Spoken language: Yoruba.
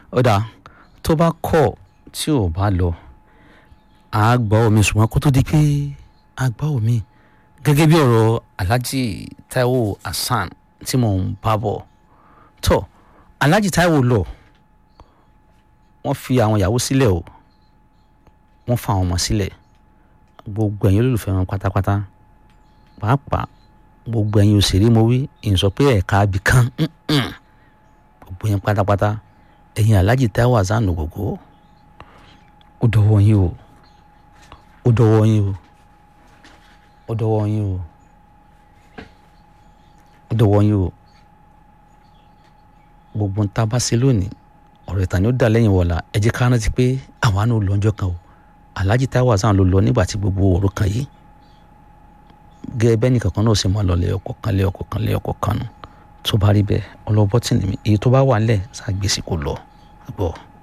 ó dáa tó bá kọ̀ tí ò bá lọ à á gbọ́ omi ṣùgbọ́n kó tó di pé a gbọ́ omi gẹ́gẹ́ bí ọ̀rọ̀ Alhaji Taiwo Hasan tí mò ń bá bọ̀ tó Alhaji Taiwo lọ wọ́n fi àwọn ìyàwó sílẹ̀ o wọ́n fa àwọn ọmọ sílẹ̀ gbogbo ẹ̀yin olólùfẹ́ wọn pátápátá pàápàá gbogbo ẹ̀yin òṣèré mo wí ìsọ pé ẹ̀ka abì kan gbogbo yẹn pátápátá ẹ̀yin Alhaji Taiwo Hasan Ògògó ó dọwọ́ yín o ó dọwọ́ yín o ó dọwọ́ yín o ó dọwọ́ yín o gbogbo ń tá a bá ṣe lónìí ọ̀rọ̀ ìtàn ni ó dà lẹ́yìn wọ̀la ẹ jẹ́ ká rántí pé àwa náà lọ́jọ́ kan o Alhaji Taiwo Hasan ló lọ nígbà tí gbogbo ọ̀rọ̀ kan yìí gẹ́gẹ́ bẹ́ẹ̀ nìkan kan náà ṣe máa lọ lẹ́yọkọ̀ kan lẹ́yọkọ̀ kan lẹ́yọkọ̀ kan nù tó bá rí bẹ́ẹ̀ ọlọ́bọ́tì nìmi èyí tó bá wà nílẹ̀ ṣàgbèsì kò lọ gbọ́.